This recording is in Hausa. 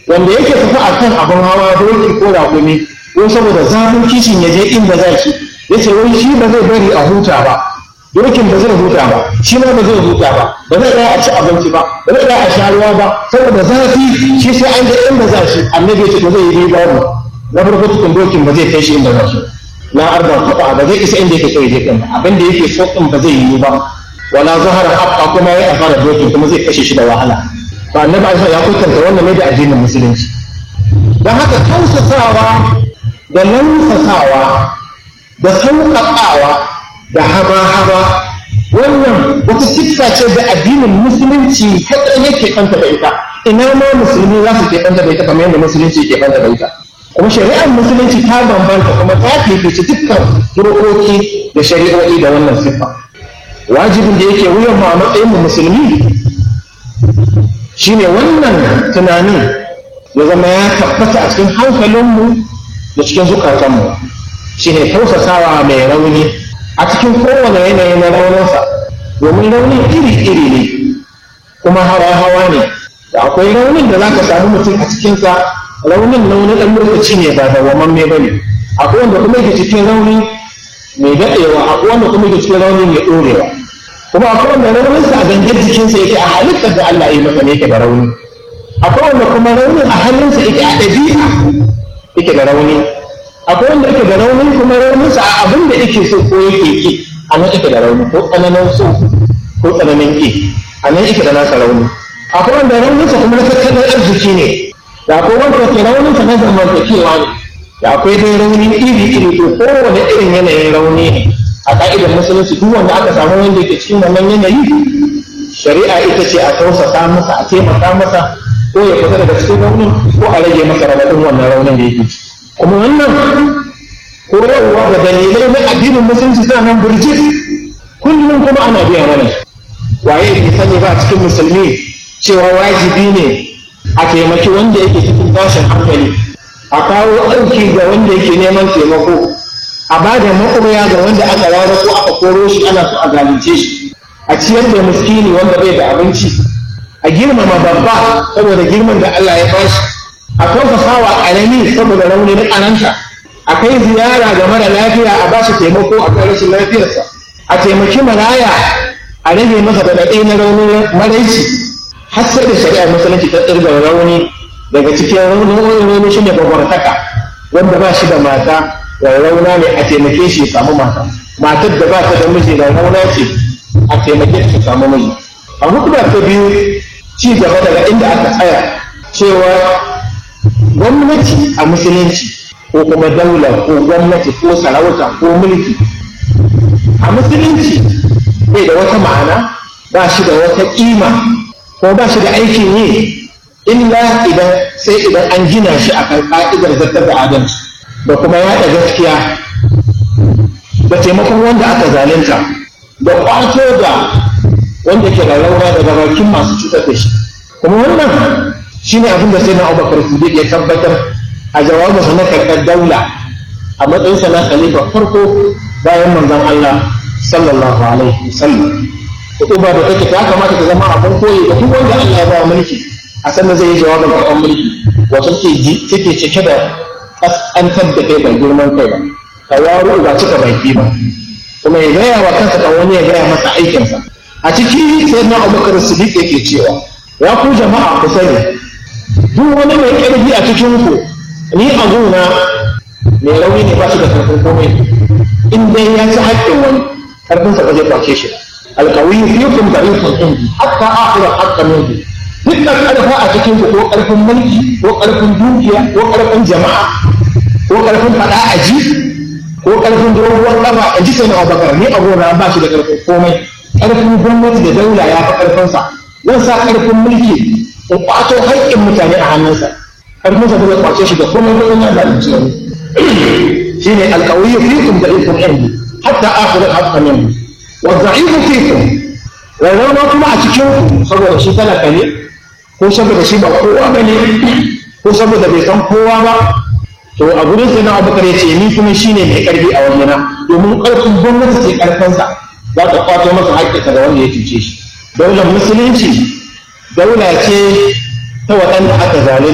wanda yake tafi a kan abin hawa doki ko raƙumi ko saboda zafin kishin ya je inda za shi ya ce wai shi ba zai bari a huta ba dokin ba zai huta ba shi ma ba zai huta ba ba zai ɗaya a ci abinci ba ba zai ɗaya a sha ruwa ba saboda zafi shi sai an ga inda za shi annabi ya ce to zai yi babu na farko cikin dokin ba zai kai shi inda za shi na arba kafa ba zai isa inda yake kai je din abin da yake so din ba zai yi ba wala zahara haqa kuma ya afara dokin kuma zai kashe shi da wahala ba annabi Aisha ya kwatanta wannan ne da addinin musulunci dan haka tausasawa da lausasawa da sauƙaƙawa da haba-haba wannan wata siffa ce da addinin musulunci kaɗai yake kanta da ita ina ma musulmi za su ke kanta da ita kamar yadda musulunci ke kanta da ita kuma shari'ar musulunci ta bambanta kuma ta fifici dukkan dokoki da shari'o'i da wannan siffa wajibin da yake wuyan mu a matsayin mu musulmi shine wannan tunanin ya zama ya tabbata a cikin hankalinmu da cikin zukatanmu shine tausasawa mai rauni a cikin kowane yanayi na rauninsa domin raunin iri-iri ne kuma hawa-hawa ne da akwai raunin da za ka samu mutum a cikinsa raunin na wani ɗan lokaci ne ba da waman ba ne akwai wanda kuma yake cikin rauni mai daɗewa akwai wanda kuma yake cikin rauni mai ɗorewa kuma akwai wanda rauninsa a gangar jikinsa yake a halittar da Allah ya yi masa ne yake da rauni akwai wanda kuma raunin a hannunsa yake a ɗabi'a yake da rauni akwai wanda yake da rauni kuma rauninsa a abin da yake so ko yake ki a nan yake da rauni ko tsananin so ko tsananin ki a nan yake da nasa rauni akwai wanda rauninsa kuma na tattalin arziki ne da akwai wanda ke rauninsa na zamantakewa ne da akwai dai rauni iri iri to kowane irin yanayin rauni ne a ka'idar musulunci duk wanda aka samu wanda yake cikin wannan yanayi shari'a ita ce a tausasa masa a taimaka masa ko ya fita daga cikin raunin ko a rage masa raɗaɗin wannan raunin da yake kuma wannan koyarwa da dalilai na addinin musulunci suna nan burjit kullum kuma ana biya mana waye ke sani ba cikin musulmi cewa wajibi ne a taimaki wanda yake cikin tashin hankali a kawo ɗauki ga wanda yake neman taimako a ba da maƙoya ga wanda aka rara ko aka koro shi ana so a zalunce shi a ciyar da miskini wanda bai da abinci a girmama babba saboda girman da Allah ya bashi a tausasa wa ƙarami saboda rauni na ƙananta a kai ziyara ga mara lafiya a ba shi taimako a kan rashin lafiyarsa a taimaki maraya a rage masa daɗaɗe na raunin maraici har sai da shari'ar musulunci ta tsirga rauni daga cikin raunin rauni shi ne gwagwartaka wanda ba shi da mata da rauna ne a taimake shi ya samu mata matar da ba ta da miji da rauna ce a taimake shi samu miji a hukumar ta biyu ci gaba daga inda aka tsaya cewa gwamnati a musulunci ko kuma daula ko gwamnati ko sarauta ko mulki a musulunci bai da wata ma'ana ba shi da wata ƙima ko ba shi da aikin yi illa idan sai idan an gina shi a kan ƙa'idar zartar da adalci da kuma yaɗa gaskiya da taimakon wanda aka zalunta da ƙwato da wanda ke da rauna daga bakin masu cutar da shi kuma wannan shine abin da sai na abubakar siddiq ya tabbatar a jawabinsa na karɓar daula a matsayinsa na khalifa farko bayan manzon Allah sallallahu alaihi wasallam kutuba da take ta kamata ta zama abin koyi ga duk wanda Allah ya ba mulki a sannan zai yi jawabin karɓar mulki wato take cike da kaskantar da kai ba girman kai ba tawaru ba cika baki ba kuma ya gaya wa kansa kan wani ya gaya masa aikinsa a ciki sai na abubakar siddiq yake cewa ya ku jama'a ku sani duk wani mai ƙarfi a cikin ku ni a gona mai rauni ne ba shi da karfin komai in dai ya ci haƙƙin wani karfinsa ba zai kwace shi alƙawi fikum da ikon indi hatta akhira haqqan minkum duk da ƙarfa a cikin ku ko ƙarfin mulki ko ƙarfin dukiya ko ƙarfin jama'a ko ƙarfin faɗa a ji ko ƙarfin doguwar ƙafa in ji sai na abubakar ni a gona ba shi da ƙarfin komai ƙarfin gwamnati da daula ya fi ƙarfinsa zan sa ƙarfin mulki in ƙwato haƙƙin mutane a hannunsa ƙarfinsa ba zai ƙwace shi da komai ba yana zalunci wani shi ne alƙawiyyu fikum da ikon indi hatta akhirin haƙƙa min wa za'ifu fikum rarrauna kuma a cikin saboda shi talaka ne ko saboda shi ba kowa ba ne ko saboda bai san kowa ba to a gurin sai na abubakar ya ce ni kuma shine mai ƙarfi a wajena domin ƙarfin gwamnati ce ƙarfinsa za ta kwato masa haƙƙinsa da wanda ya cuce shi daular musulunci daula ce ta waɗanda aka zalunta